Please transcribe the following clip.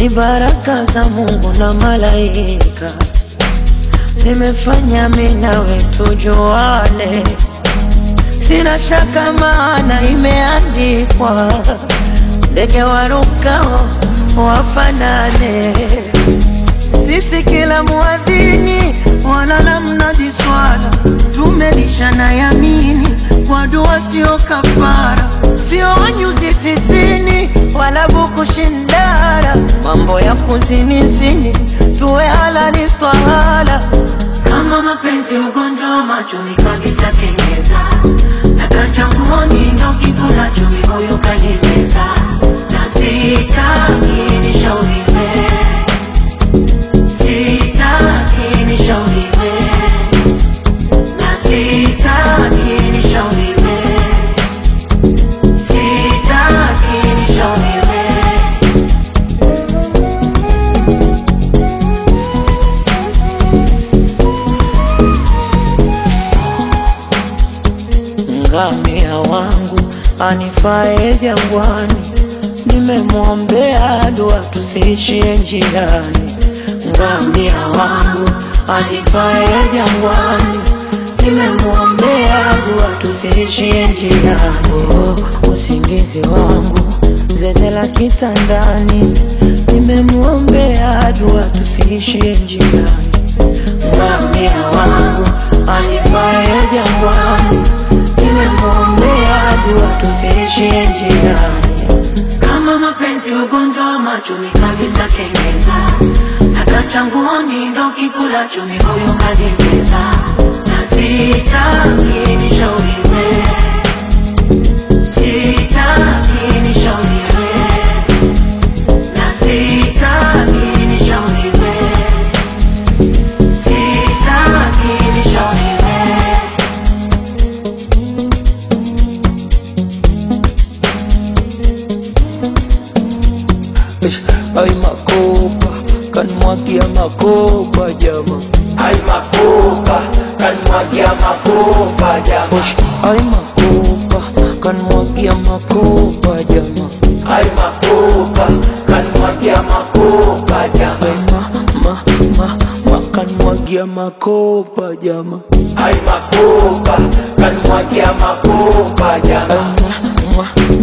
ni baraka za Mungu na malaika zimefanya mimi nawe tujuane, sina shaka maana imeandikwa, ndege warukao wafanane. Sisi kila muadhini wala la mnadi swala, tumelishana yamini kwa dua, sio kafara, sio nyuzi tisini wala buku shindara, mambo ya kuzinizini tuwe halali twahala. Kama mapenzi ugonjwa wa machoni kabisa, kenyeza nakachanguoni ndo kikula chumi, huyu kanimeza na sitaki nishauriwe Sitaki nishauriwe na sitaki nishauriwe, sitaki nishauriwe. Ngamia wangu anifae jangwani, nimemwombea dua tusiishie njiani. Ngamia wangu anifae jangwani, nimemwombea dua tusiishie njiani. Oh, usingizi wangu zezela kitandani, nimemwombea dua tusiishie njiani. Ngamia wangu anifae jangwani, nimemwombea dua tusiishie njiani. Kama mapenzi ugonjwa wa machumi kabisa, kenyeza hata changuoni ndo kikula chumi, huyu kanimeza na sitaki nishauriwe, sitaki nishauriwe, na sitaki nishauriwe, sitaki nishauriwe. Ay makopa kanmwagia makopa jama Ay makopa, kanmwagia makopa jama. Ush, Ay makopa kanmwagia makopa jama Ay makopa, kanmwagia makopa jama. Ay ma ma ma ma kanmwagia makopa jama Ay makopa, kanmwagia makopa jama. Ay ma ma